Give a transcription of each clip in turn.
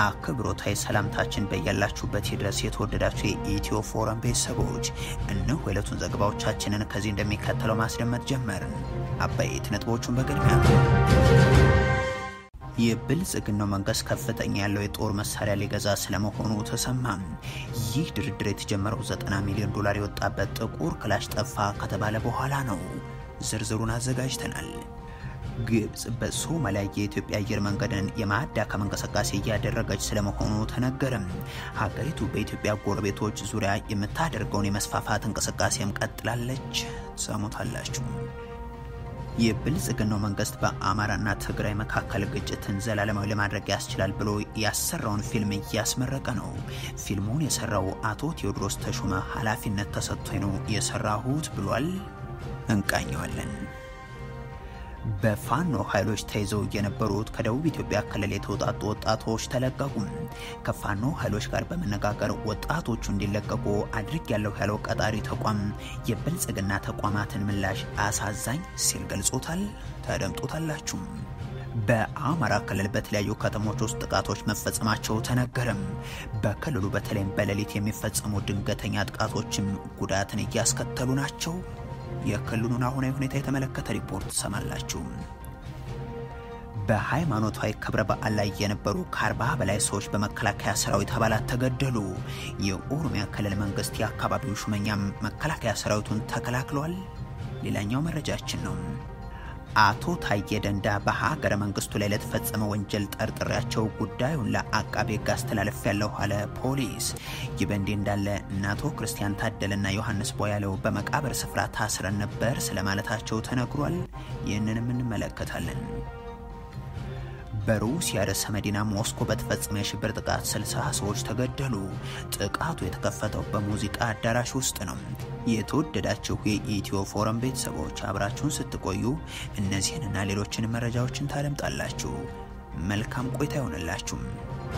አክብሮታዊ ሰላምታችን በያላችሁበት ድረስ የተወደዳችሁ የኢትዮ ፎረም ቤተሰቦች እነሆ የዕለቱን ዘገባዎቻችንን ከዚህ እንደሚከተለው ማስደመጥ ጀመርን። አበይት ነጥቦቹን በቅድሚያ የብልጽግናው መንግስት ከፍተኛ ያለው የጦር መሳሪያ ሊገዛ ስለመሆኑ ተሰማ። ይህ ድርድር የተጀመረው 90 ሚሊዮን ዶላር የወጣበት ጥቁር ክላሽ ጠፋ ከተባለ በኋላ ነው። ዝርዝሩን አዘጋጅተናል። ግብጽ በሶማሊያ የኢትዮጵያ አየር መንገድን የማዳከም እንቅስቃሴ እያደረገች ስለመሆኑ ተነገረም። ሀገሪቱ በኢትዮጵያ ጎረቤቶች ዙሪያ የምታደርገውን የመስፋፋት እንቅስቃሴም ቀጥላለች። ሰሙታላችሁ። የብልጽግናው መንግስት በአማራና ትግራይ መካከል ግጭትን ዘላለማዊ ለማድረግ ያስችላል ብሎ ያሰራውን ፊልም እያስመረቀ ነው። ፊልሙን የሰራው አቶ ቴዎድሮስ ተሾመ ኃላፊነት ተሰጥቶኝ ነው የሰራሁት ብሏል። እንቃኘዋለን። በፋኖ ኃይሎች ተይዘው የነበሩት ከደቡብ ኢትዮጵያ ክልል የተውጣጡ ወጣቶች ተለቀቁ። ከፋኖ ኃይሎች ጋር በመነጋገር ወጣቶቹ እንዲለቀቁ አድርግ ያለው ያለው ቀጣሪ ተቋም የብልጽግና ተቋማትን ምላሽ አሳዛኝ ሲል ገልጾታል። ተደምጦታላችሁ። በአማራ ክልል በተለያዩ ከተሞች ውስጥ ጥቃቶች መፈጸማቸው ተነገረም። በክልሉ በተለይም በሌሊት የሚፈጸሙ ድንገተኛ ጥቃቶችም ጉዳትን እያስከተሉ ናቸው። የክልሉን አሁናዊ ሁኔታ የተመለከተ ሪፖርት ትሰማላችሁ። በሃይማኖታዊ ክብረ በዓል ላይ የነበሩ ከአርባ በላይ ሰዎች በመከላከያ ሰራዊት አባላት ተገደሉ። የኦሮሚያ ክልል መንግስት የአካባቢው ሹመኛም መከላከያ ሰራዊቱን ተከላክሏል። ሌላኛው መረጃችን ነው። አቶ ታዬ ደንዳ በሀገረ መንግስቱ ላይ ለተፈጸመ ወንጀል ጠርጥሬያቸው ጉዳዩን ለአቃቤ ሕግ አስተላለፍ ያለው አለ ፖሊስ። ይህ በእንዲህ እንዳለ እነ አቶ ክርስቲያን ታደለና ዮሐንስ ቦያለው በመቃብር ስፍራ ታስረን ነበር ስለማለታቸው ተነግሯል። ይህንንም እንመለከታለን። በሩሲያ ርዕሰ መዲና ሞስኮ በተፈጸመ የሽብር ጥቃት 60 ሰዎች ተገደሉ። ጥቃቱ የተከፈተው በሙዚቃ አዳራሽ ውስጥ ነው። የተወደዳችሁ የኢትዮ ፎረም ቤተሰቦች አብራችሁን ስትቆዩ እነዚህንና ሌሎችን መረጃዎችን ታደምጣላችሁ። መልካም ቆይታ ይሆንላችሁም።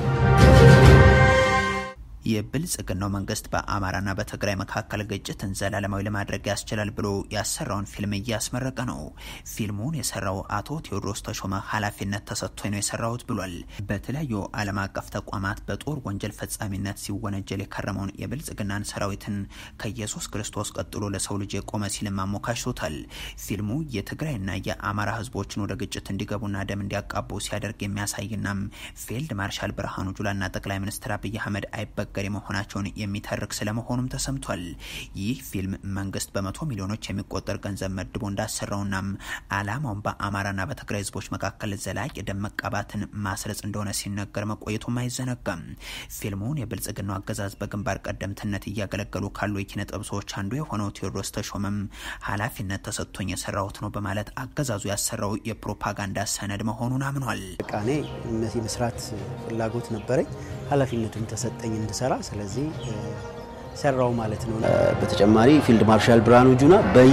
የብልጽግናው መንግስት በአማራና በትግራይ መካከል ግጭትን ዘላለማዊ ለማድረግ ያስችላል ብሎ ያሰራውን ፊልም እያስመረቀ ነው። ፊልሙን የሰራው አቶ ቴዎድሮስ ተሾመ ኃላፊነት ተሰጥቶኝ ነው የሰራሁት ብሏል። በተለያዩ ዓለም አቀፍ ተቋማት በጦር ወንጀል ፈጻሚነት ሲወነጀል የከረመውን የብልጽግናን ሰራዊትን ከኢየሱስ ክርስቶስ ቀጥሎ ለሰው ልጅ የቆመ ሲልም አሞካሽቶታል። ፊልሙ የትግራይና የአማራ ህዝቦችን ወደ ግጭት እንዲገቡና ደም እንዲያቃቡ ሲያደርግ የሚያሳይናም ፊልድ ማርሻል ብርሃኑ ጁላና ጠቅላይ ሚኒስትር አብይ አህመድ አይበገ ገሪ መሆናቸውን የሚተርክ ስለመሆኑም ተሰምቷል። ይህ ፊልም መንግስት በመቶ ሚሊዮኖች የሚቆጠር ገንዘብ መድቦ እንዳሰራውናም አላማውን በአማራና በትግራይ ህዝቦች መካከል ዘላቂ ደም መቃባትን ማስረጽ እንደሆነ ሲነገር መቆየቱም አይዘነጋም። ፊልሙን የብልጽግናው አገዛዝ በግንባር ቀደምትነት እያገለገሉ ካሉ የኪነ ጥበብ ሰዎች አንዱ የሆነው ቴዎድሮስ ተሾመም ኃላፊነት ተሰጥቶኝ የሰራሁት ነው በማለት አገዛዙ ያሰራው የፕሮፓጋንዳ ሰነድ መሆኑን አምኗል። እኔ እነዚህ መስራት ፍላጎት ነበረኝ ኃላፊነትም ተሰጠኝ እንድሰራ። ስለዚህ ሰራው ማለት ነው። በተጨማሪ ፊልድ ማርሻል ብርሃኑ ጁላ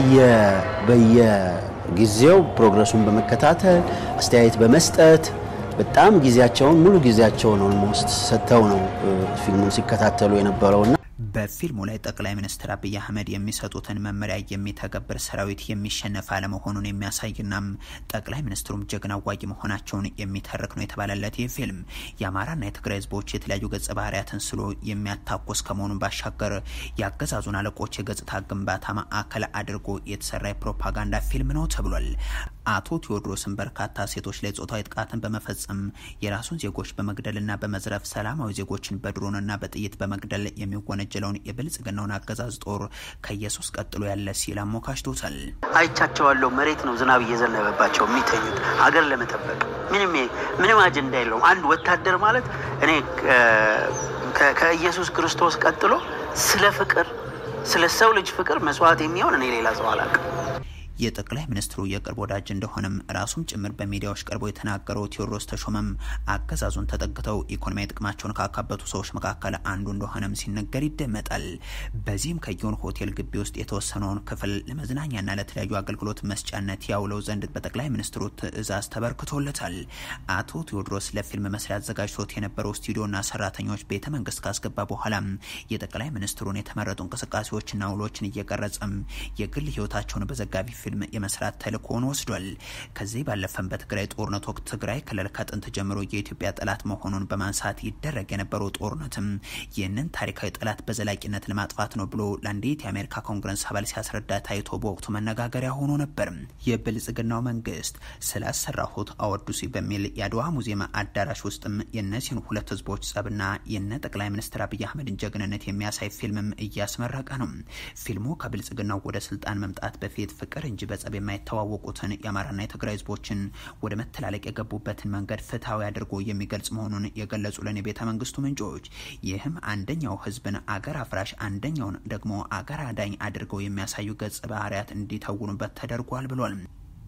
በየጊዜው ፕሮግረሱን በመከታተል አስተያየት በመስጠት በጣም ጊዜያቸውን ሙሉ ጊዜያቸውን ኦልሞስት ሰጥተው ነው ፊልሙን ሲከታተሉ የነበረውና በፊልሙ ላይ ጠቅላይ ሚኒስትር አብይ አህመድ የሚሰጡትን መመሪያ የሚተገብር ሰራዊት የሚሸነፍ አለመሆኑን የሚያሳይናም ጠቅላይ ሚኒስትሩም ጀግና አዋጊ መሆናቸውን የሚተርክ ነው የተባለለት ይህ ፊልም የአማራና የትግራይ ህዝቦች የተለያዩ ገጸ ባህሪያትን ስሎ የሚያታኮስ ከመሆኑን ባሻገር የአገዛዙን አለቆች የገጽታ ግንባታ ማዕከል አድርጎ የተሰራ የፕሮፓጋንዳ ፊልም ነው ተብሏል። አቶ ቴዎድሮስን በርካታ ሴቶች ላይ ጾታዊ ጥቃትን በመፈጸም የራሱን ዜጎች በመግደልና በመዝረፍ ሰላማዊ ዜጎችን በድሮንና በጥይት በመግደል የሚወነጀለውን የብልጽግናውን አገዛዝ ጦር ከኢየሱስ ቀጥሎ ያለ ሲል አሞካሽቶታል። አይቻቸዋለሁ። መሬት ነው ዝናብ እየዘነበባቸው የሚተኙት ሀገር ለመጠበቅ ምንም ምንም አጀንዳ የለውም። አንድ ወታደር ማለት እኔ ከኢየሱስ ክርስቶስ ቀጥሎ ስለ ፍቅር ስለ ሰው ልጅ ፍቅር መስዋዕት የሚሆን እኔ ሌላ ሰው አላውቅም። የጠቅላይ ሚኒስትሩ የቅርብ ወዳጅ እንደሆነም ራሱም ጭምር በሚዲያዎች ቀርቦ የተናገረው ቴዎድሮስ ተሾመም አገዛዙን ተጠግተው ኢኮኖሚያዊ ጥቅማቸውን ካካበቱ ሰዎች መካከል አንዱ እንደሆነም ሲነገር ይደመጣል። በዚህም ከጊዮን ሆቴል ግቢ ውስጥ የተወሰነውን ክፍል ለመዝናኛና ለተለያዩ አገልግሎት መስጫነት ያውለው ዘንድ በጠቅላይ ሚኒስትሩ ትዕዛዝ ተበርክቶለታል። አቶ ቴዎድሮስ ለፊልም መስሪያ አዘጋጅቶት የነበረው ስቱዲዮና ሰራተኞች ቤተ መንግስት ካስገባ በኋላም የጠቅላይ ሚኒስትሩን የተመረጡ እንቅስቃሴዎችና ውሎችን እየቀረጸም የግል ህይወታቸውን በዘጋቢ ፊልም የመስራት ተልእኮውን ወስዷል። ከዚህ ባለፈም በትግራይ ጦርነት ወቅት ትግራይ ክልል ከጥንት ጀምሮ የኢትዮጵያ ጠላት መሆኑን በማንሳት ይደረግ የነበረው ጦርነትም ይህንን ታሪካዊ ጠላት በዘላቂነት ለማጥፋት ነው ብሎ ለአንዲት የአሜሪካ ኮንግረስ አባል ሲያስረዳ ታይቶ በወቅቱ መነጋገሪያ ሆኖ ነበር። የብልጽግናው መንግስት ስላሰራሁት አወዱሲ በሚል የአድዋ ሙዚየም አዳራሽ ውስጥም የእነዚህን ሁለት ህዝቦች ጸብና የነ ጠቅላይ ሚኒስትር አብይ አህመድን ጀግንነት የሚያሳይ ፊልምም እያስመረቀ ነው። ፊልሙ ከብልጽግናው ወደ ስልጣን መምጣት በፊት ፍቅር እንጂ በጸብ የማይተዋወቁትን የአማራና የትግራይ ህዝቦችን ወደ መተላለቅ የገቡበትን መንገድ ፍትሐዊ አድርጎ የሚገልጽ መሆኑን የገለጹልን የቤተ መንግስቱ ምንጮች ይህም አንደኛው ህዝብን አገር አፍራሽ አንደኛውን ደግሞ አገር አዳኝ አድርገው የሚያሳዩ ገጸ ባህርያት እንዲተውኑበት ተደርጓል ብሏል።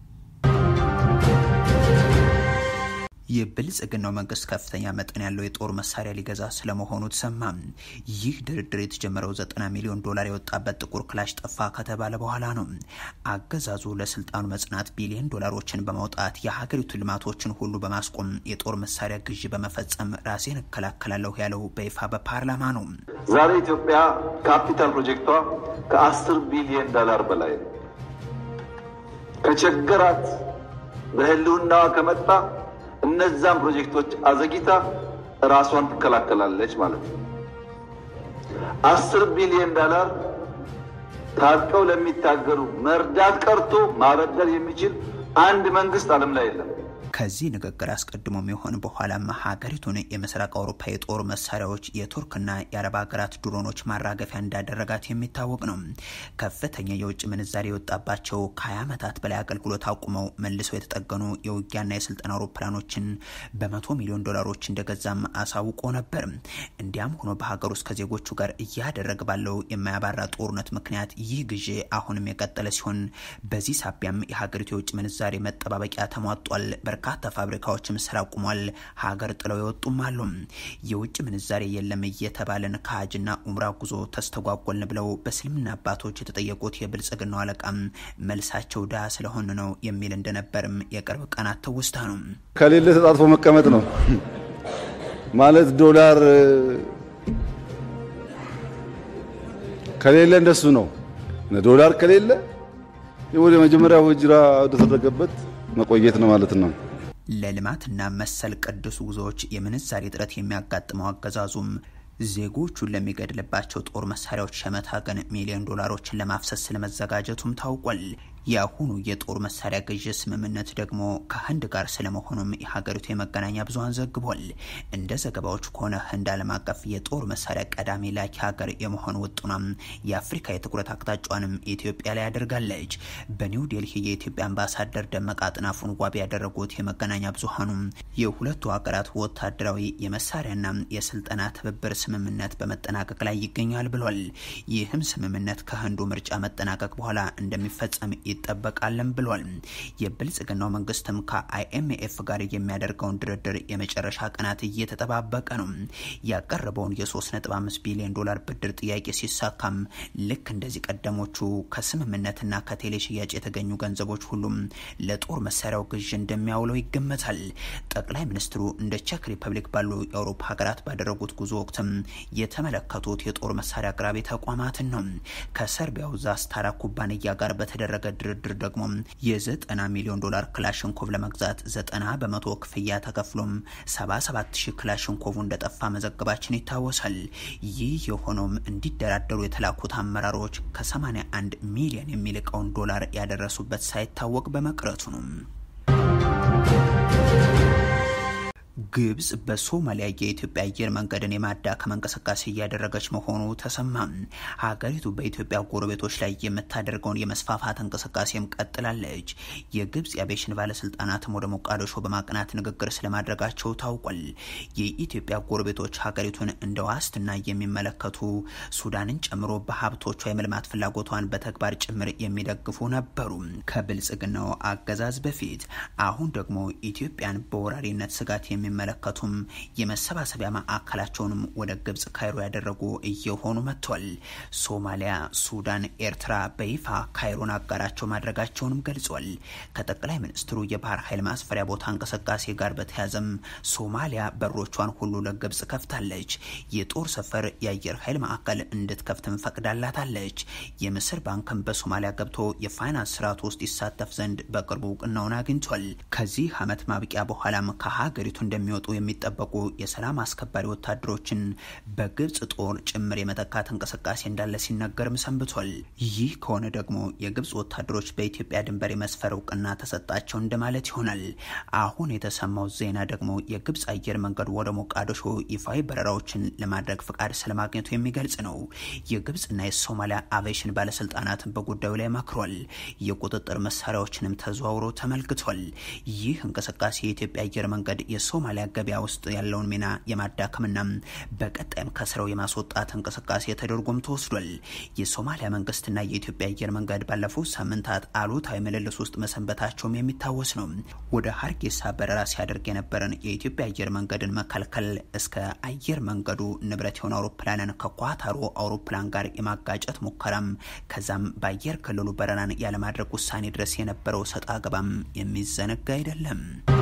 የብልጽግናው መንግስት ከፍተኛ መጠን ያለው የጦር መሳሪያ ሊገዛ ስለመሆኑ ተሰማ። ይህ ድርድር የተጀመረው ዘጠና ሚሊዮን ዶላር የወጣበት ጥቁር ክላሽ ጠፋ ከተባለ በኋላ ነው። አገዛዙ ለስልጣኑ መጽናት ቢሊዮን ዶላሮችን በማውጣት የሀገሪቱ ልማቶችን ሁሉ በማስቆም የጦር መሳሪያ ግዢ በመፈጸም ራሴን እከላከላለሁ ያለው በይፋ በፓርላማ ነው። ዛሬ ኢትዮጵያ ካፒታል ፕሮጀክቷ ከአስር ቢሊዮን ዶላር በላይ ነው። ከቸገራት በህልውናዋ ከመጣ እነዛን ፕሮጀክቶች አዘግይታ ራሷን ትከላከላለች ማለት ነው። አስር ቢሊዮን ዶላር ታጥቀው ለሚታገሉ መርዳት ቀርቶ ማበደር የሚችል አንድ መንግስት ዓለም ላይ የለም። ከዚህ ንግግር አስቀድሞም የሆን በኋላም ሀገሪቱን የምስራቅ አውሮፓ የጦር መሳሪያዎች የቱርክና የአረብ ሀገራት ድሮኖች ማራገፊያ እንዳደረጋት የሚታወቅ ነው። ከፍተኛ የውጭ ምንዛሬ የወጣባቸው ከ20 ዓመታት በላይ አገልግሎት አቁመው መልሰው የተጠገኑ የውጊያና የስልጠና አውሮፕላኖችን በመቶ ሚሊዮን ዶላሮች እንደገዛም አሳውቆ ነበር። እንዲያም ሆኖ በሀገር ውስጥ ከዜጎቹ ጋር እያደረገ ባለው የማያባራ ጦርነት ምክንያት ይህ ግዢ አሁንም የቀጠለ ሲሆን በዚህ ሳቢያም የሀገሪቱ የውጭ ምንዛሬ መጠባበቂያ ተሟጧል። በርካታ ፋብሪካዎችም ስራ አቁሟል። ሀገር ጥለው የወጡም አሉ። የውጭ ምንዛሬ የለም እየተባለን ከሀጅና ኡምራ ጉዞ ተስተጓጎልን ብለው በእስልምና አባቶች የተጠየቁት የብልጽግናው አለቃም መልሳቸው ድሃ ስለሆን ነው የሚል እንደነበርም የቅርብ ቀናት ትውስታ ነው። ከሌለ ተጣጥፎ መቀመጥ ነው ማለት ዶላር ከሌለ እንደሱ ነው። ዶላር ከሌለ ወደ መጀመሪያው ሂጅራ ወደተደረገበት መቆየት ነው ማለት ነው። ለልማትና መሰል ቅዱስ ጉዞዎች የምንዛሬ እጥረት የሚያጋጥመው አገዛዙም ዜጎቹን ለሚገድልባቸው ጦር መሳሪያዎች ሸመታ ግን ሚሊዮን ዶላሮችን ለማፍሰስ ስለመዘጋጀቱም ታውቋል። የአሁኑ የጦር መሳሪያ ግዥ ስምምነት ደግሞ ከህንድ ጋር ስለመሆኑም የሀገሪቱ የመገናኛ ብዙኃን ዘግቧል። እንደ ዘገባዎቹ ከሆነ ህንድ ዓለም አቀፍ የጦር መሳሪያ ቀዳሚ ላኪ ሀገር የመሆን ውጡናም የአፍሪካ የትኩረት አቅጣጫዋንም ኢትዮጵያ ላይ አድርጋለች። በኒው ዴልሂ የኢትዮጵያ አምባሳደር ደመቀ አጥናፉን ዋቢ ያደረጉት የመገናኛ ብዙኃኑም የሁለቱ ሀገራት ወታደራዊ የመሳሪያና የስልጠና ትብብር ስምምነት በመጠናቀቅ ላይ ይገኛል ብሏል። ይህም ስምምነት ከህንዱ ምርጫ መጠናቀቅ በኋላ እንደሚፈጸም ይጠበቃልን ብሏል። የብልጽግናው መንግስትም ከአይኤምኤፍ ጋር የሚያደርገውን ድርድር የመጨረሻ ቀናት እየተጠባበቀ ነው። ያቀረበውን የ3.5 ቢሊዮን ዶላር ብድር ጥያቄ ሲሳካም ልክ እንደዚህ ቀደሞቹ ከስምምነትና ከቴሌ ሽያጭ የተገኙ ገንዘቦች ሁሉም ለጦር መሳሪያው ግዥ እንደሚያውለው ይገመታል። ጠቅላይ ሚኒስትሩ እንደ ቼክ ሪፐብሊክ ባሉ የአውሮፓ ሀገራት ባደረጉት ጉዞ ወቅትም የተመለከቱት የጦር መሳሪያ አቅራቢ ተቋማትን ነው። ከሰርቢያው ዛስታራ ኩባንያ ጋር በተደረገ ድርድር ደግሞ የዘጠና ሚሊዮን ዶላር ክላሽንኮቭ ለመግዛት ዘጠና በመቶ ክፍያ ተከፍሎም 77 ሺህ ክላሽንኮቭ እንደጠፋ መዘገባችን ይታወሳል። ይህ የሆነውም እንዲደራደሩ የተላኩት አመራሮች ከ81 ሚሊዮን የሚልቀውን ዶላር ያደረሱበት ሳይታወቅ በመቅረቱ ነው። ግብጽ በሶማሊያ የኢትዮጵያ አየር መንገድን የማዳከም እንቅስቃሴ እያደረገች መሆኑ ተሰማ። ሀገሪቱ በኢትዮጵያ ጎረቤቶች ላይ የምታደርገውን የመስፋፋት እንቅስቃሴም ቀጥላለች። የግብጽ የአቪዬሽን ባለስልጣናትም ወደ ሞቃዲሾ በማቅናት ንግግር ስለማድረጋቸው ታውቋል። የኢትዮጵያ ጎረቤቶች ሀገሪቱን እንደ ዋስትና የሚመለከቱ ሱዳንን ጨምሮ በሀብቶቿ የመልማት ፍላጎቷን በተግባር ጭምር የሚደግፉ ነበሩ ከብልጽግናው አገዛዝ በፊት። አሁን ደግሞ ኢትዮጵያን በወራሪነት ስጋት የሚ የሚመለከቱም የመሰባሰቢያ ማዕከላቸውንም ወደ ግብጽ ካይሮ ያደረጉ እየሆኑ መጥቷል። ሶማሊያ፣ ሱዳን፣ ኤርትራ በይፋ ካይሮን አጋራቸው ማድረጋቸውንም ገልጿል። ከጠቅላይ ሚኒስትሩ የባህር ኃይል ማስፈሪያ ቦታ እንቅስቃሴ ጋር በተያያዘም ሶማሊያ በሮቿን ሁሉ ለግብጽ ከፍታለች። የጦር ሰፈር የአየር ኃይል ማዕከል እንድትከፍትም ፈቅዳላታለች። የምስር ባንክም በሶማሊያ ገብቶ የፋይናንስ ስርዓት ውስጥ ይሳተፍ ዘንድ በቅርቡ እውቅናውን አግኝቷል። ከዚህ ዓመት ማብቂያ በኋላም ከሀገሪቱ እንደሚወጡ የሚጠበቁ የሰላም አስከባሪ ወታደሮችን በግብጽ ጦር ጭምር የመተካት እንቅስቃሴ እንዳለ ሲነገርም ሰንብቷል። ይህ ከሆነ ደግሞ የግብጽ ወታደሮች በኢትዮጵያ ድንበር የመስፈር እውቅና ተሰጣቸው እንደማለት ይሆናል። አሁን የተሰማው ዜና ደግሞ የግብጽ አየር መንገድ ወደ ሞቃዲሾ ይፋዊ በረራዎችን ለማድረግ ፍቃድ ስለማግኘቱ የሚገልጽ ነው። የግብጽና የሶማሊያ አቪዬሽን ባለስልጣናትን በጉዳዩ ላይ መክሯል። የቁጥጥር መሳሪያዎችንም ተዘዋውሮ ተመልክቷል። ይህ እንቅስቃሴ የኢትዮጵያ አየር መንገድ የሶማሊያ ገበያ ውስጥ ያለውን ሚና የማዳከምና በቀጣይም ከስራው የማስወጣት እንቅስቃሴ ተደርጎም ተወስዷል። የሶማሊያ መንግስትና የኢትዮጵያ አየር መንገድ ባለፉት ሳምንታት አሉታዊ ምልልስ ውስጥ መሰንበታቸውም የሚታወስ ነው። ወደ ሀርጌሳ በረራ ሲያደርግ የነበረን የኢትዮጵያ አየር መንገድን መከልከል እስከ አየር መንገዱ ንብረት የሆነ አውሮፕላንን ከኳታሩ አውሮፕላን ጋር የማጋጨት ሙከራም ከዛም በአየር ክልሉ በረራን ያለማድረግ ውሳኔ ድረስ የነበረው ሰጥ አገባም የሚዘነጋ አይደለም።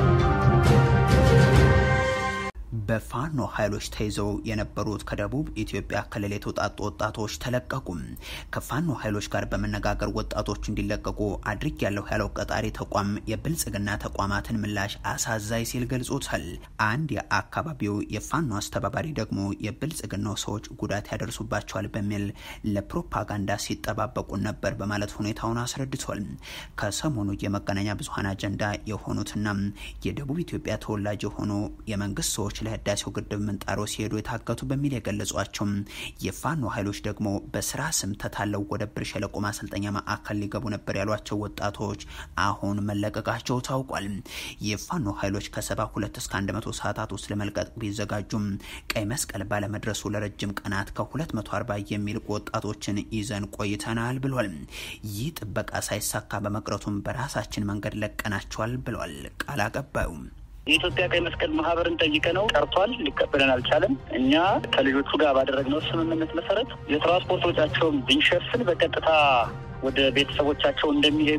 በፋኖ ኃይሎች ተይዘው የነበሩት ከደቡብ ኢትዮጵያ ክልል የተውጣጡ ወጣቶች ተለቀቁ። ከፋኖ ኃይሎች ጋር በመነጋገር ወጣቶች እንዲለቀቁ አድርግ ያለው ያለው ቀጣሪ ተቋም የብልጽግና ተቋማትን ምላሽ አሳዛኝ ሲል ገልጾታል። አንድ የአካባቢው የፋኖ አስተባባሪ ደግሞ የብልጽግናው ሰዎች ጉዳት ያደርሱባቸዋል በሚል ለፕሮፓጋንዳ ሲጠባበቁ ነበር በማለት ሁኔታውን አስረድቷል። ከሰሞኑ የመገናኛ ብዙኃን አጀንዳ የሆኑትና የደቡብ ኢትዮጵያ ተወላጅ የሆኑ የመንግስት ሰዎች ለህዳሴው ግድብ ምንጣሮ ሲሄዱ የታገቱ በሚል የገለጿቸው የፋኖ ኃይሎች ደግሞ በስራ ስም ተታለው ወደ ብር ሸለቆ ማሰልጠኛ ማዕከል ሊገቡ ነበር ያሏቸው ወጣቶች አሁን መለቀቃቸው ታውቋል። የፋኖ ኃይሎች ከሰባ ሁለት እስከ አንድ መቶ ሰዓታት ውስጥ ለመልቀቅ ቢዘጋጁም ቀይ መስቀል ባለመድረሱ ለረጅም ቀናት ከ240 የሚልቁ ወጣቶችን ይዘን ቆይተናል ብሏል። ይህ ጥበቃ ሳይሳካ በመቅረቱም በራሳችን መንገድ ለቀናቸዋል ብሏል ቃል አቀባዩ። የኢትዮጵያ ቀይ መስቀል ማህበርን ጠይቀ ነው ቀርቷል። ሊቀበለን አልቻለም። እኛ ከልጆቹ ጋር ባደረግነው ስምምነት መሰረት የትራንስፖርት ወጪያቸውን ብንሸፍን በቀጥታ ወደ ቤተሰቦቻቸው እንደሚሄዱ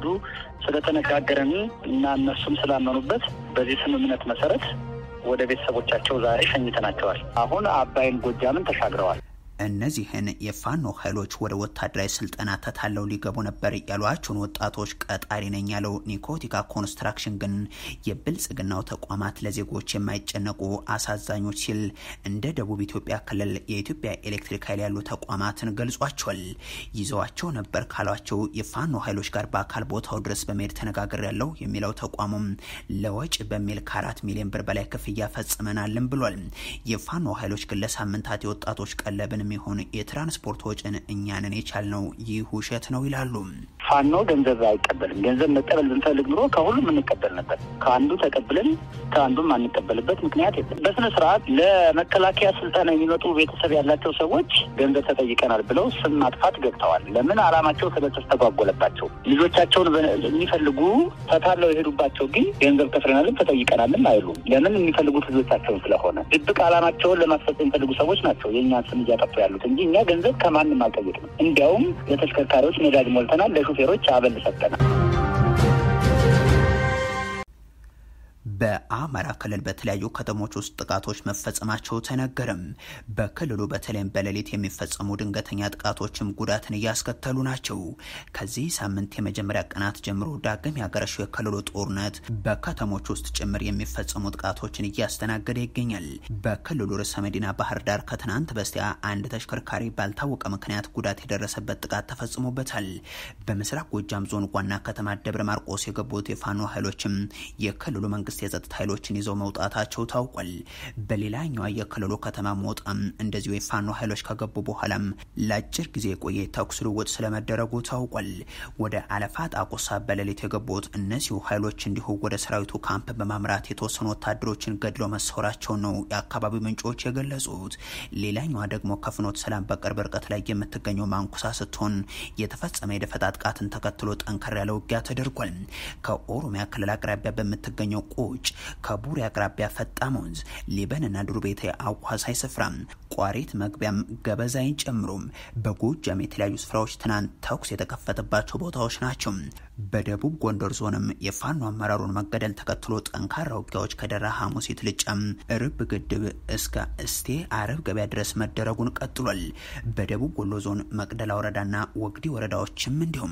ስለተነጋገረን እና እነሱም ስላመኑበት በዚህ ስምምነት መሰረት ወደ ቤተሰቦቻቸው ዛሬ ሸኝተናቸዋል። አሁን አባይን ጎጃምን ተሻግረዋል። እነዚህን የፋኖ ኃይሎች ወደ ወታደራዊ ስልጠና ተታለው ሊገቡ ነበር ያሏቸውን ወጣቶች ቀጣሪ ነኝ ያለው ኒኮቲካ ኮንስትራክሽን ግን የብልጽግናው ተቋማት ለዜጎች የማይጨነቁ አሳዛኞች ሲል እንደ ደቡብ ኢትዮጵያ ክልል የኢትዮጵያ ኤሌክትሪክ ኃይል ያሉ ተቋማትን ገልጿቸዋል። ይዘዋቸው ነበር ካሏቸው የፋኖ ኃይሎች ጋር በአካል ቦታው ድረስ በመሄድ ተነጋግር ያለው የሚለው ተቋሙም ለወጪ በሚል ከአራት ሚሊዮን ብር በላይ ክፍያ ፈጽመናልን ብሏል። የፋኖ ኃይሎች ግን ለሳምንታት የወጣቶች ቀለብን የሚሆን የትራንስፖርት ወጪን እኛንን የቻልነው ይህ ውሸት ነው ይላሉ። ፋኖ ገንዘብ አይቀበልም። ገንዘብ መቀበል ብንፈልግ ኑሮ ከሁሉም እንቀበል ነበር። ከአንዱ ተቀብለን ከአንዱም አንቀበልበት ምክንያት የለም። በስነ ስርዓት ለመከላከያ ስልጠና የሚመጡ ቤተሰብ ያላቸው ሰዎች ገንዘብ ተጠይቀናል ብለው ስም ማጥፋት ገብተዋል። ለምን አላማቸው ስለተስተጓጎለባቸው ልጆቻቸውን የሚፈልጉ ተታለው የሄዱባቸው ግን ገንዘብ ከፍለናልም ተጠይቀናልም አይሉም። ለምን የሚፈልጉት ልጆቻቸውን ስለሆነ ድብቅ አላማቸውን ለማስፈጸም የሚፈልጉ ሰዎች ናቸው የእኛን ስም እያጠፉ ያሉት እንጂ እኛ ገንዘብ ከማንም አልጠየቅንም። እንዲያውም ለተሽከርካሪዎች ነዳጅ ሞልተናል፣ ለሹፌሮች አበል ሰጠናል። በአማራ ክልል በተለያዩ ከተሞች ውስጥ ጥቃቶች መፈጸማቸው ተነገረም። በክልሉ በተለይም በሌሊት የሚፈጸሙ ድንገተኛ ጥቃቶችም ጉዳትን እያስከተሉ ናቸው። ከዚህ ሳምንት የመጀመሪያ ቀናት ጀምሮ ዳግም ያገረሸው የክልሉ ጦርነት በከተሞች ውስጥ ጭምር የሚፈጸሙ ጥቃቶችን እያስተናገደ ይገኛል። በክልሉ ርዕሰ መዲና ባህር ዳር ከትናንት በስቲያ አንድ ተሽከርካሪ ባልታወቀ ምክንያት ጉዳት የደረሰበት ጥቃት ተፈጽሞበታል። በምስራቅ ጎጃም ዞን ዋና ከተማ ደብረ ማርቆስ የገቡት የፋኖ ኃይሎችም የክልሉ መንግስት የጸጥታ ኃይሎችን ይዘው መውጣታቸው ታውቋል። በሌላኛዋ የክልሉ ከተማ ሞጣም እንደዚሁ የፋኖ ኃይሎች ከገቡ በኋላም ለአጭር ጊዜ የቆየ ተኩስ ልውውጥ ስለመደረጉ ታውቋል። ወደ አለፋ ጣቁሳ በሌሊት የገቡት እነዚሁ ኃይሎች እንዲሁ ወደ ሰራዊቱ ካምፕ በማምራት የተወሰኑ ወታደሮችን ገድለው መሰወራቸውን ነው የአካባቢው ምንጮች የገለጹት። ሌላኛዋ ደግሞ ከፍኖት ሰላም በቅርብ ርቀት ላይ የምትገኘው ማንኩሳ ስትሆን የተፈጸመ የደፈጣ ጥቃትን ተከትሎ ጠንከር ያለ ውጊያ ተደርጓል። ከኦሮሚያ ክልል አቅራቢያ በምትገኘው ስፍራዎች ከቡሬ አቅራቢያ ፈጣም ወንዝ፣ ሊበንና ዱር ቤቴ አዋሳኝ ስፍራ፣ ቋሪት መግቢያም ገበዛይን ጨምሮም በጎጃም የተለያዩ ስፍራዎች ትናንት ተኩስ የተከፈተባቸው ቦታዎች ናቸው። በደቡብ ጎንደር ዞንም የፋኖ አመራሩን መገደል ተከትሎ ጠንካራ ውጊያዎች ከደራ ሐሙሲት ልጫም ርብ ግድብ እስከ እስቴ አረብ ገበያ ድረስ መደረጉን ቀጥሏል። በደቡብ ወሎ ዞን መቅደላ ወረዳና ወግዲ ወረዳዎችም እንዲሁም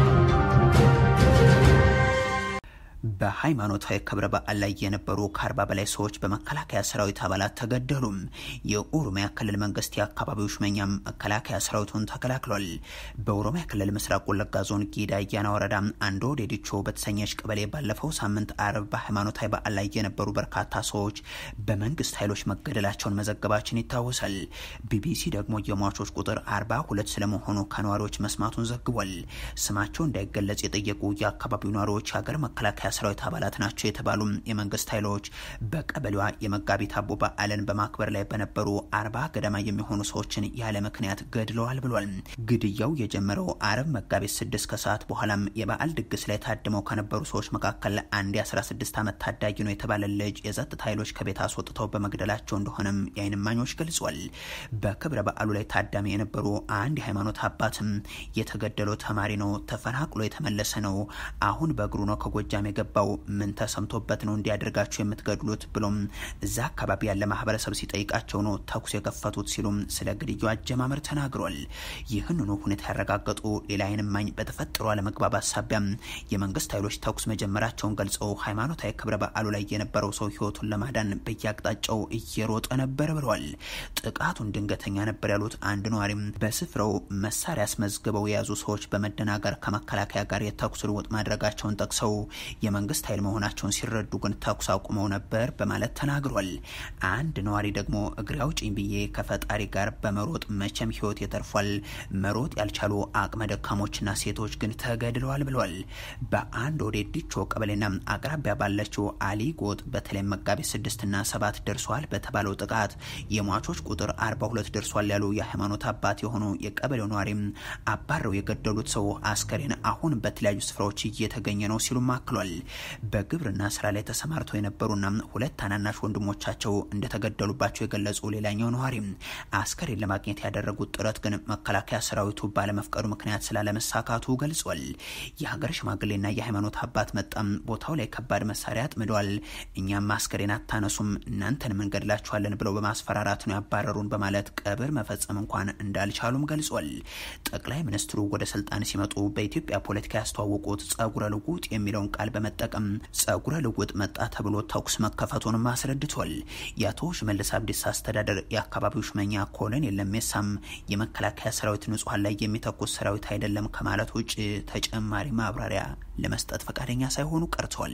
በሃይማኖታዊ ክብረ በዓል ላይ የነበሩ ከአርባ በላይ ሰዎች በመከላከያ ሰራዊት አባላት ተገደሉም። የኦሮሚያ ክልል መንግስት የአካባቢው ሹመኛም መከላከያ ሰራዊቱን ተከላክሏል። በኦሮሚያ ክልል ምስራቅ ወለጋ ዞን ጊዳ አያና ወረዳ አንዶ ዴዲቾ በተሰኘች ቀበሌ ባለፈው ሳምንት አርብ በሃይማኖታዊ በዓል ላይ የነበሩ በርካታ ሰዎች በመንግስት ኃይሎች መገደላቸውን መዘገባችን ይታወሳል። ቢቢሲ ደግሞ የሟቾች ቁጥር አርባ ሁለት ስለመሆኑ ከነዋሪዎች መስማቱን ዘግቧል። ስማቸው እንዳይገለጽ የጠየቁ የአካባቢው ነዋሪዎች የሀገር መከላከያ ሰራዊት አባላት ናቸው የተባሉ የመንግስት ኃይሎች በቀበሌዋ የመጋቢት አቦ በዓልን በማክበር ላይ በነበሩ አርባ ገደማ የሚሆኑ ሰዎችን ያለ ምክንያት ገድለዋል ብሏል። ግድያው የጀመረው አርብ መጋቢት ስድስት ከሰዓት በኋላም የበዓል ድግስ ላይ ታድመው ከነበሩ ሰዎች መካከል አንድ የ16 ዓመት ታዳጊ ነው የተባለ ልጅ የጸጥታ ኃይሎች ከቤት አስወጥተው በመግደላቸው እንደሆነም የዓይን እማኞች ገልጿል። በክብረ በዓሉ ላይ ታዳሚ የነበሩ አንድ የሃይማኖት አባትም የተገደለው ተማሪ ነው፣ ተፈናቅሎ የተመለሰ ነው፣ አሁን በእግሩ ነው ከጎጃም የገባው ምን ተሰምቶበት ነው እንዲያደርጋቸው የምትገድሉት ብሎም እዛ አካባቢ ያለ ማህበረሰብ ሲጠይቃቸው ነው ተኩስ የከፈቱት ሲሉም ስለ ግድያው አጀማመር ተናግሯል። ይህንኑ ሁኔታ ያረጋገጡ ሌላ ዓይን እማኝ በተፈጠሩ አለመግባባት ሳቢያም የመንግስት ኃይሎች ተኩስ መጀመራቸውን ገልጸው ሃይማኖታዊ ክብረ በዓሉ ላይ የነበረው ሰው ህይወቱን ለማዳን በየአቅጣጫው እየሮጠ ነበር ብለዋል። ጥቃቱን ድንገተኛ ነበር ያሉት አንድ ነዋሪም በስፍራው መሳሪያ አስመዝግበው የያዙ ሰዎች በመደናገር ከመከላከያ ጋር የተኩስ ልውውጥ ማድረጋቸውን ጠቅሰው የመንግስት ኃይል መሆናቸውን ሲረዱ ግን ተኩስ አቁመው ነበር በማለት ተናግሯል። አንድ ነዋሪ ደግሞ እግሬ አውጪኝ ብዬ ከፈጣሪ ጋር በመሮጥ መቼም ህይወት የተርፏል። መሮጥ ያልቻሉ አቅመ ደካሞችና ሴቶች ግን ተገድለዋል ብለዋል። በአንድ ወደ ዲቾ ቀበሌና አቅራቢያ ባለችው አሊ ጎጥ በተለይም መጋቢት ስድስትና ሰባት ደርሷል በተባለው ጥቃት የሟቾች ቁጥር አርባ ሁለት ደርሷል ያሉ የሃይማኖት አባት የሆኑ የቀበሌው ነዋሪም አባረው የገደሉት ሰው አስከሬን አሁን በተለያዩ ስፍራዎች እየተገኘ ነው ሲሉም አክሏል። በግብርና ስራ ላይ ተሰማርተው የነበሩና ሁለት ታናናሽ ወንድሞቻቸው እንደተገደሉባቸው የገለጹ ሌላኛው ነዋሪ አስከሬን ለማግኘት ያደረጉት ጥረት ግን መከላከያ ሰራዊቱ ባለመፍቀዱ ምክንያት ስላለመሳካቱ ገልጿል። የሀገር ሽማግሌና የሃይማኖት አባት መጣም ቦታው ላይ ከባድ መሳሪያ አጥምደዋል። እኛም አስከሬን አታነሱም እናንተን መንገድላችኋለን ብለው በማስፈራራት ነው ያባረሩን በማለት ቀብር መፈጸም እንኳን እንዳልቻሉም ገልጿል። ጠቅላይ ሚኒስትሩ ወደ ስልጣን ሲመጡ በኢትዮጵያ ፖለቲካ ያስተዋወቁት ጸጉረ ልውጥ የሚለውን ቃል በመጠቀም ጸጉረ ልውጥ መጣ ተብሎ ተኩስ መከፈቱንም አስረድቷል። የአቶ ሽመልስ አብዲሳ አስተዳደር የአካባቢው ሹመኛ ኮሎኔል ለሜሳም የመከላከያ ሰራዊት ንጹሐን ላይ የሚተኩስ ሰራዊት አይደለም ከማለት ውጭ ተጨማሪ ማብራሪያ ለመስጠት ፈቃደኛ ሳይሆኑ ቀርቷል።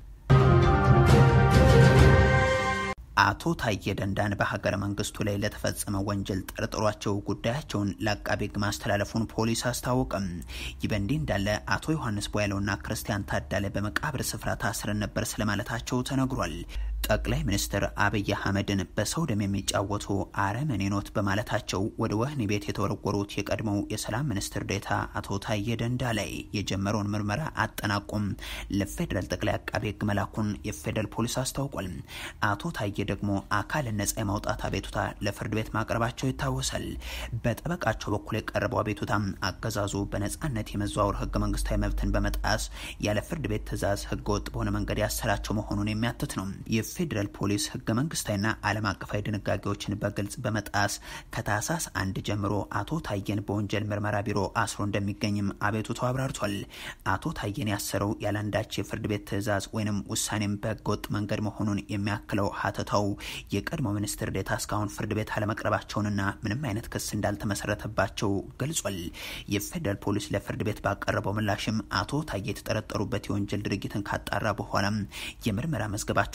አቶ ታዬ ደንዳን በሀገረ መንግስቱ ላይ ለተፈጸመ ወንጀል ጠርጥሯቸው ጉዳያቸውን ለአቃቤ ሕግ ማስተላለፉን ፖሊስ አስታወቀም። ይህ በእንዲህ እንዳለ አቶ ዮሐንስ ቦያለውና ክርስቲያን ታዳለ በመቃብር ስፍራ ታስረን ነበር ስለማለታቸው ተነግሯል። ጠቅላይ ሚኒስትር አብይ አህመድን በሰው ደም የሚጫወቱ አረመኔ ኖት በማለታቸው ወደ ወህኒ ቤት የተወረወሩት የቀድሞው የሰላም ሚኒስትር ዴታ አቶ ታዬ ደንዳ ላይ የጀመረውን ምርመራ አጠናቆም ለፌዴራል ጠቅላይ አቃቤ ሕግ መላኩን የፌዴራል ፖሊስ አስታውቋል። አቶ ታዬ ደግሞ አካልን ነጻ የማውጣት አቤቱታ ለፍርድ ቤት ማቅረባቸው ይታወሳል። በጠበቃቸው በኩል የቀረበው አቤቱታ አገዛዙ በነጻነት የመዘዋወር ህገ መንግስታዊ መብትን በመጣስ ያለ ፍርድ ቤት ትዕዛዝ ህገ ወጥ በሆነ መንገድ ያሰራቸው መሆኑን የሚያትት ነው። የፌዴራል ፖሊስ ህገ መንግስታዊና ዓለም አቀፋዊ ድንጋጌዎችን በግልጽ በመጣስ ከታህሳስ አንድ ጀምሮ አቶ ታዬን በወንጀል ምርመራ ቢሮ አስሮ እንደሚገኝም አቤቱታው አብራርቷል። አቶ ታዬን ያሰረው ያለአንዳች የፍርድ ቤት ትዕዛዝ ወይንም ውሳኔም በህገወጥ መንገድ መሆኑን የሚያክለው ሀተታው የቀድሞ ሚኒስትር ዴታ እስካሁን ፍርድ ቤት አለመቅረባቸውንና ምንም አይነት ክስ እንዳልተመሰረተባቸው ገልጿል። የፌዴራል ፖሊስ ለፍርድ ቤት ባቀረበው ምላሽም አቶ ታዬ የተጠረጠሩበት የወንጀል ድርጊትን ካጣራ በኋላም የምርመራ መዝገባቸውን ለአቃቤ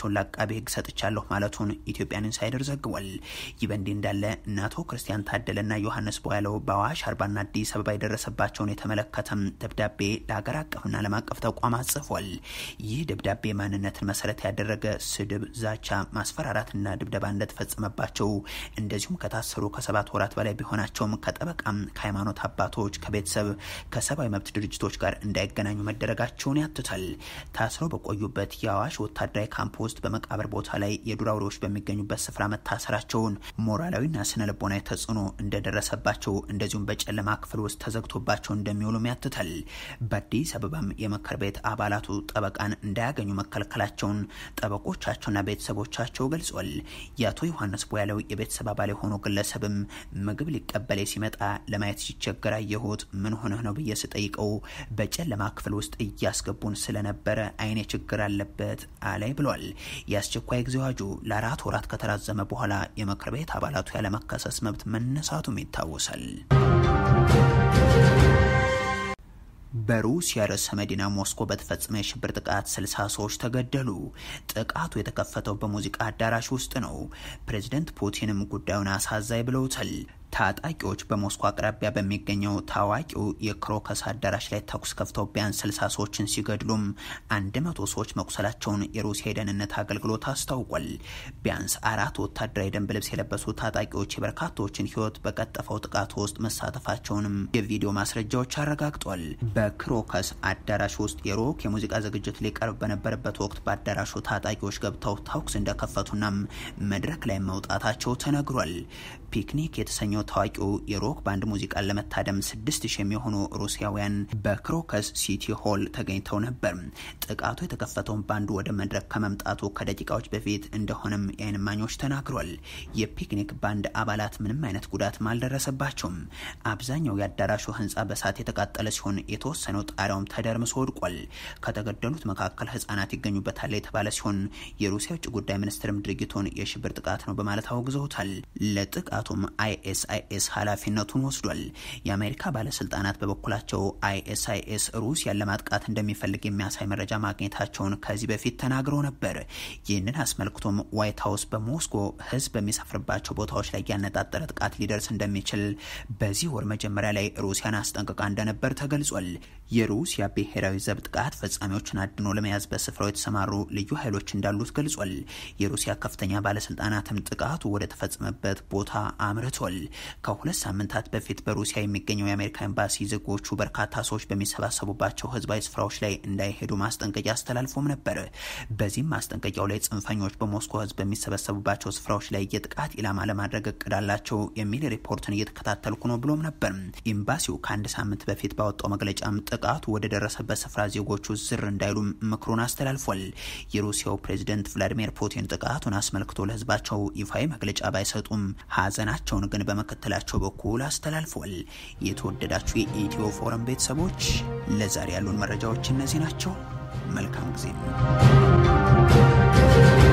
ለአቃቤ ሕግ ሰጥቻለሁ ማለቱን ኢትዮጵያን ኢንሳይደር ዘግቧል። ይህ በእንዲህ እንዳለ እነ አቶ ክርስቲያን ታደለና ዮሐንስ ቦያለው በአዋሽ አርባና አዲስ አበባ የደረሰባቸውን የተመለከተም ደብዳቤ ለሀገር አቀፍና ዓለም አቀፍ ተቋማት ጽፏል። ይህ ደብዳቤ ማንነትን መሰረት ያደረገ ስድብ፣ ዛቻ፣ ማስፈራራትና ድብደባ እንደተፈጸመባቸው እንደዚሁም ከታሰሩ ከሰባት ወራት በላይ ቢሆናቸውም ከጠበቃም ከሃይማኖት አባቶች ከቤተሰብ ከሰብአዊ መብት ድርጅቶች ጋር እንዳይገናኙ መደረጋቸውን ያትታል። ታስረው በቆዩበት የአዋሽ ወታደራዊ ካምፕ ውስጥ በመቃብር ቦታ ላይ የዱር አውሬዎች በሚገኙበት ስፍራ መታሰራቸውን ሞራላዊና ስነ ልቦናዊ ተጽዕኖ እንደደረሰባቸው እንደዚሁም በጨለማ ክፍል ውስጥ ተዘግቶባቸው እንደሚውሉም ያትታል። በአዲስ አበባም የምክር ቤት አባላቱ ጠበቃን እንዳያገኙ መከልከላቸውን ጠበቆቻቸውና ቤተሰቦቻቸው ገልጿል። የአቶ ዮሐንስ ቦያለው የቤተሰብ አባል የሆኑ ግለሰብም ምግብ ሊቀበል ሲመጣ ለማየት ሲቸገር አየሁት። ምን ሆነህ ነው ብዬ ስጠይቀው በጨለማ ክፍል ውስጥ እያስገቡን ስለነበረ አይኔ ችግር አለበት አላይ ብሏል። የአስቸኳይ ጊዜ አዋጁ ለአራት ወራት ከተራዘመ በኋላ የምክር ቤት አባላቱ ያለመከሰስ መብት መነሳቱም ይታወሳል። በሩሲያ ርዕሰ መዲና ሞስኮ በተፈጸመ የሽብር ጥቃት ስልሳ ሰዎች ተገደሉ። ጥቃቱ የተከፈተው በሙዚቃ አዳራሽ ውስጥ ነው። ፕሬዚደንት ፑቲንም ጉዳዩን አሳዛኝ ብለውታል። ታጣቂዎች በሞስኮ አቅራቢያ በሚገኘው ታዋቂው የክሮከስ አዳራሽ ላይ ተኩስ ከፍተው ቢያንስ ስልሳ ሰዎችን ሲገድሉም አንድ መቶ ሰዎች መቁሰላቸውን የሩሲያ የደህንነት አገልግሎት አስታውቋል። ቢያንስ አራት ወታደራዊ ደንብ ልብስ የለበሱ ታጣቂዎች የበርካታዎችን ሕይወት በቀጠፈው ጥቃት ውስጥ መሳተፋቸውንም የቪዲዮ ማስረጃዎች አረጋግጧል። በክሮከስ አዳራሽ ውስጥ የሮክ የሙዚቃ ዝግጅት ሊቀርብ በነበረበት ወቅት በአዳራሹ ታጣቂዎች ገብተው ተኩስ እንደከፈቱናም መድረክ ላይ መውጣታቸው ተነግሯል። ፒክኒክ የተሰኘው ታዋቂው የሮክ ባንድ ሙዚቃን ለመታደም ስድስት ሺህ የሚሆኑ ሩሲያውያን በክሮከስ ሲቲ ሆል ተገኝተው ነበር። ጥቃቱ የተከፈተውን ባንዱ ወደ መድረክ ከመምጣቱ ከደቂቃዎች በፊት እንደሆነም የዓይን እማኞች ተናግሯል። የፒክኒክ ባንድ አባላት ምንም አይነት ጉዳትም አልደረሰባቸውም። አብዛኛው የአዳራሹ ህንፃ በሳት የተቃጠለ ሲሆን የተወሰነው ጣሪያውም ተደርምሶ ወድቋል። ከተገደሉት መካከል ህጻናት ይገኙበታል የተባለ ሲሆን የሩሲያ ውጭ ጉዳይ ሚኒስትርም ድርጊቱን የሽብር ጥቃት ነው በማለት አውግዘውታል። ለጥቃቱም አይኤስአይኤስ ኃላፊነቱን ወስዷል። የአሜሪካ ባለስልጣናት በበኩላቸው አይኤስአይኤስ ሩሲያን ለማጥቃት እንደሚፈልግ የሚያሳይ መረጃ ማግኘታቸውን ከዚህ በፊት ተናግረው ነበር። ይህንን አስመልክቶም ዋይት ሀውስ በሞስኮ ህዝብ በሚሰፍርባቸው ቦታዎች ላይ ያነጣጠረ ጥቃት ሊደርስ እንደሚችል በዚህ ወር መጀመሪያ ላይ ሩሲያን አስጠንቅቃ እንደነበር ተገልጿል። የሩሲያ ብሔራዊ ዘብ ጥቃት ፈጻሚዎችን አድኖ ለመያዝ በስፍራው የተሰማሩ ልዩ ኃይሎች እንዳሉት ገልጿል። የሩሲያ ከፍተኛ ባለስልጣናትም ጥቃቱ ወደ ተፈጸመበት ቦታ አምርቷል። ከሁለት ሳምንታት በፊት በሩሲያ የሚገኘው የአሜሪካ ኤምባሲ ዜጎቹ በርካታ ሰዎች በሚሰባሰቡባቸው ህዝባዊ ስፍራዎች ላይ እንዳይሄዱ ማስጠንቀቂያ አስተላልፎም ነበር። በዚህም ማስጠንቀቂያው ላይ ጽንፈኞች በሞስኮ ህዝብ በሚሰበሰቡባቸው ስፍራዎች ላይ የጥቃት ኢላማ ለማድረግ እቅድ አላቸው የሚል ሪፖርትን እየተከታተልኩ ነው ብሎም ነበር። ኤምባሲው ከአንድ ሳምንት በፊት ባወጣው መግለጫም ጥቃቱ ወደ ደረሰበት ስፍራ ዜጎቹ ዝር እንዳይሉም ምክሩን አስተላልፏል። የሩሲያው ፕሬዝደንት ቭላዲሚር ፑቲን ጥቃቱን አስመልክቶ ለህዝባቸው ይፋዊ መግለጫ ባይሰጡም ሀዘናቸውን ግን በመከተላቸው በኩል አስተላልፏል። የተወደዳችሁ የኢትዮ ፎረም ቤተሰቦች ለዛሬ ያሉን መረጃዎች እነዚህ ናቸው። መልካም ጊዜ ነው።